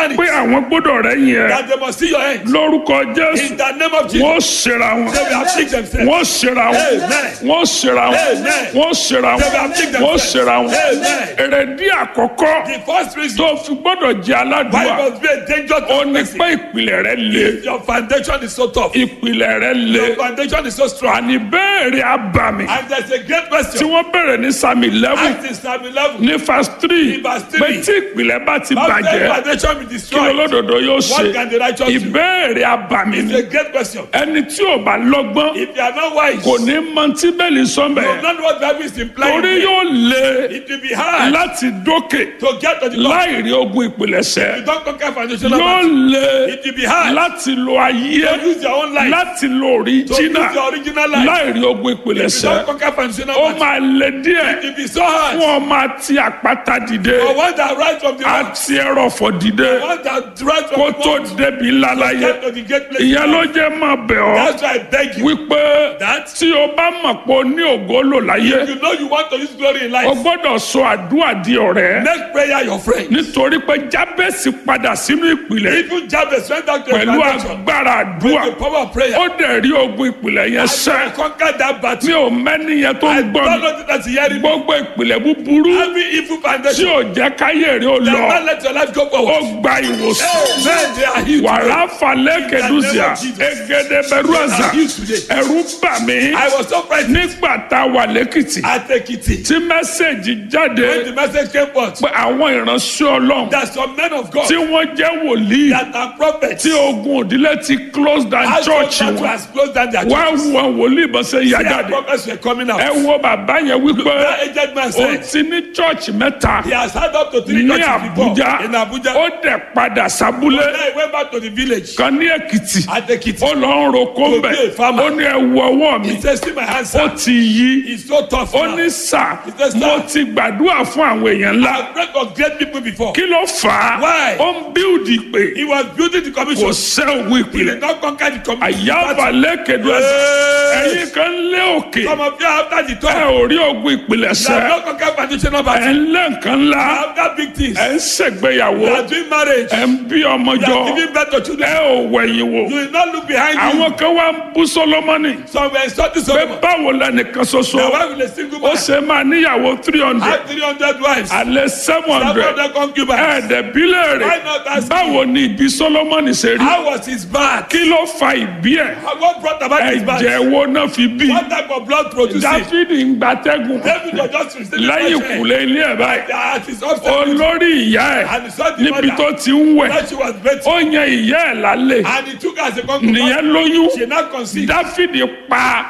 understand pé it. àwọn gbọ́dọ̀ rẹ̀ yẹn That they must see your end. lórúkọ jésù In the name of Jesus. wọ́n ṣera wọn They will afflict themselves. wọ́n ṣera wọn Amen. wọ́n ṣera wọn Amen. wọ́n ṣera They will wọn afflict wọ́n themselves. ṣera wọn Amen. èrèdí àkọ́kọ́ The first reason tó fi gbọ́dọ̀ jẹ́ why aládùúgbà you must be a danger to ó a ní person. pé ìpìlẹ̀ rẹ̀ le Your foundation is so tough. ìpìlẹ̀ rẹ̀ le Your foundation is so strong. àní béèrè abàmì And there's a great tí question. wọ́n bẹ̀rẹ̀ ní sami eleven Act in Psalm 11. ní verse three Ní verse three. pé tí ìpìlẹ̀ bá ti How can bàjẹ́ foundation be kí destroyed? olódodo yóò ṣe What can the righteous do? ìbéèrè abàmì It's ni a great question. ẹni tí ò bá lọ́gbọ́n If you are not wise, kò ní mọ tí bẹ́ẹ̀lì you sọ́nbẹ̀ will not know what Bible is implying. torí yóò le It will be hard láti dókè to get to the top. láì rí ogun ìpìlẹ̀ṣẹ̀ You don't conquer foundational yóò battle. le It will be hard láti lo ayé to use your own life. láti lo To use òríjínà your original life. láì rí ogun You ìpìlẹ̀ṣẹ̀ don't conquer foundational ó battle. máa le díẹ̀ It will be so hard. fún ọmọ àti àpáta dìde For one that rise from the rock, àti ẹrọ̀fọ̀ dìde one that rise kó from the tó rock, débi ńlá láyé get to the great place. ìyẹn ló jẹ́ máa bẹ̀ ọ́ That's why I beg you. wípé That tí o bá mọ̀ pé o ní ògo lò láyé you know you want to use glory in o life. gbọ́dọ̀ sọ àdúrà di ọ̀rẹ́ Make prayer your friend. nítorí pé jábẹ́sì padà sínú ìpìlẹ̀ Even Jabez went back to a pẹ̀lú foundation. agbára àdúrà The power of prayer. ó dẹ̀ rí ogun ìpìlẹ̀ yẹn And sẹ́ I conquered that mi battle. ò mẹ́ni yẹn tó ń I gbọ́ don't mi know that you hearing me. gbogbo ìpìlẹ̀ búburú Every evil tí foundation. ò jẹ́ káyé rí o That lọ not let your life go ó forward. gba ìwòsàn Amen. They are healed. wàrà falẹ̀ kẹdùsíà Jesus. egede bẹ̀rù They àzà are healed today. ẹ̀rù bà mí I was so frightened nígbà tá a wà lẹ́kìtì at Ekiti. tí mẹ́sẹ̀gì jáde When the message came forth, pé àwọn ìránṣẹ́ ọlọ́run that some men of God tí wọ́n jẹ́ wòlíì that are prophets tí ogun òdílé ti close down has church that wọn has closed down their wá churches. wo wòlíì bọ́ sẹ́ yá Their jáde prophets were coming out. ẹ wo bàbá yẹn wípé That aged man ó said ti ní church mẹ́ta he has had up to three ní churches before Àbújá in Abuja. ó dẹ̀ padà sábúlé Then he went back to the village kan ní Èkìtì at Ekiti. ó lọ ń roko To mbẹ be a farmer. ó ní ẹ wo ọwọ́ mi He said, see my hands, ó sir. ti yí It's so tough ó now. ní sà said, mo "Sir." ti gbàdúrà fún àwọn èèyàn ńlá I've prayed for great people before. kí ló fà á Why? ó ń bíldì pé He was building the kò commission. sẹ́ ògùn He ìpìlẹ̀ did not conquer the commission. àyàbà lẹ́kẹ̀dọ́ Hey. ẹ̀yin kan lé òkè Some of you after the ẹ talk, ò rí ogun ìpìlẹ̀ you have sẹ́ not conquered foundational ẹ̀ battle. ń lé nǹkan ńlá After big things, ẹ̀ ń ṣègbéyàwó you are doing marriage, ẹ̀ ń bí ọmọ you jọ are giving birth to ẹ children. ò wẹ̀yìn wò You will not look behind you. àwọn kan wá ń bú Sólómọ́nì Some were insulting pé Solomon. báwo lẹnìkan ṣoṣo Now why will a single ó man ṣe máa níyàwó three hundred have 300 wives? alẹ́ seven Some hundred of them concubines. ẹ̀ẹ́dẹ̀bílẹ̀ rẹ̀ Why not ask báwo ni ìbí Sólómọ́nì ṣe rí How was his back? kí ló fa ìbí ẹ̀ What brought about his back? ẹ̀jẹ̀ wo náà fi bí What type of blood produced it? Dáfídì ń gbatẹ́gùn David was just receiving lẹ́yìn fresh air. ìkùlé ilé ẹ̀ báyìí That is upset. olórí ìyá ẹ̀ And he saw the níbi mother. tó ti ń wẹ̀ That she was better. ó yan ìyá ẹ̀ lálẹ́ And he took her as a concubine. nìyẹn lóyún She now conceived. Dáfídì pa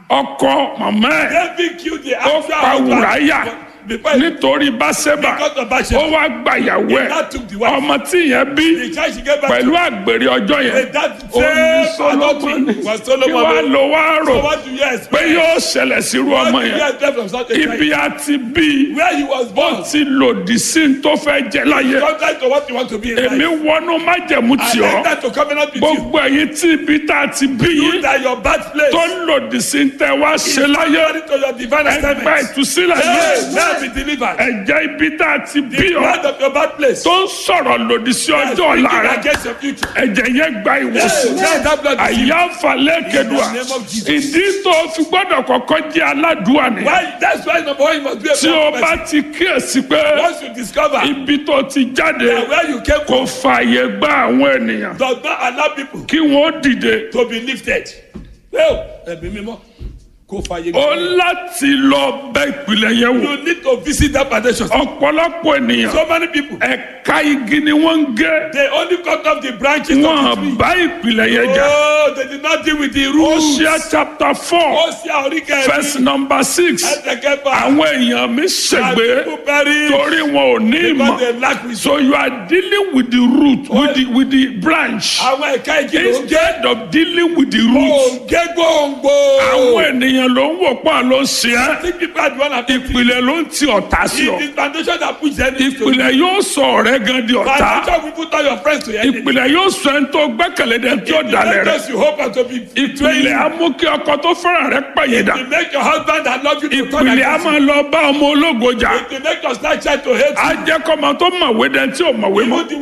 ọkọ màmá ẹ̀ David killed the ó actual pa husband. Wùráyà Before he nítorí Báṣẹ́bà got the ó Bathsheba. wá gbàyàwó He ẹ̀ now took the wife. ọmọ tí yẹn bí The child she gave back pẹ̀lú to. àgbèrè ọjọ́ yẹn That ó ní same Sólómọ́nì adultery was kí Solomon. wàá lọ wá rò So what do you pé expect? yóò ṣẹlẹ̀ sírú What ọmọ do you yẹn expect from such a child? ibi àti bí Where he was born. ó ti lòdì sí ní tó fẹ́ jẹ láyé Contrary to what you want to be in èmi life. wọnú májẹ̀mú I tì ọ́ enter to covenant with you. gbogbo ẹ̀yin tí ibi tá a ti bí You yín that your birthplace tó lòdì sí ní tẹ́ wá ṣe láyé according to your divine ẹgbẹ́ assignment. ìtúsílẹ̀ Hey, yìí now be delivered. ẹ̀jẹ̀ ibi tá a ti bí The ọ́ blood of your birthplace. tó ń sọ̀rọ̀ lòdì sí ọjọ́ ọ̀la Speaking rẹ̀ against your future. ẹ̀jẹ̀ yẹn gba Hey, ìwòsàn now that blood is healed. àyà falẹ̀ kedua In the name of Jesus. ìdí tó fi gbọ́dọ̀ kọ́kọ́ jẹ́ aládùúwà ni Why? That's why number one you must be a tí o proud bá person. ti kíyèsí pé Once you discover ibi tó ti jáde that where you came kò from fààyè gba àwọn ènìyàn does not allow people kí wọ́n dìde to be lifted. Well, ẹ̀mí mímọ́ kò fàyè ó gbà. láti lọ bẹ ìpìlẹ̀ yẹn wò You need to visit that foundation. ọ̀pọ̀lọpọ̀ ènìyàn So many people ẹ̀ka igi ni wọ́n ń gé they only cut off the branches of the wọ́n tree. bá ìpìlẹ̀ yẹn jà Oh, they did not deal with the roots. Hosea chapter four Ó ṣe àríkẹ́ verse number six ẹ̀ẹ́dẹ̀kẹ́fà. àwọn èèyàn mi ṣègbè People perish torí wọn ò ní because ìmọ̀ they lack wisdom. so you are dealing with the root with the with the branch Àwọn ẹ̀ka igi ló ń gé. instead of dealing with the root Òǹgé gbòǹgbò. àwọn ènìyàn ló ń wò pọ̀ ló ń ṣe é Think people are the one affected. ìpìlẹ̀ ló ń ti ọ̀tá sí ọ It is foundation that push them into ìpìlẹ̀ yóò sọ ọ̀rẹ́ gan di ọ̀tá Foundation will put all your friends to your enemy. ìpìlẹ̀ yóò sọ ẹni tó gbẹ́kẹ̀lé dẹ tí ó dalẹ̀ rẹ Because you hope and to be ìpìlẹ̀ á mú kí ọkọ tó fẹ́ràn rẹ pẹ̀yìndà to make your husband that love you to turn ìpìlẹ̀ á against máa lọ bá ọmọ ológo jà you. To make your slight child to hate á you. jẹ́ kọ́mọ tó mọ̀wé dẹ tí ò mọ̀wé mọ́ Even the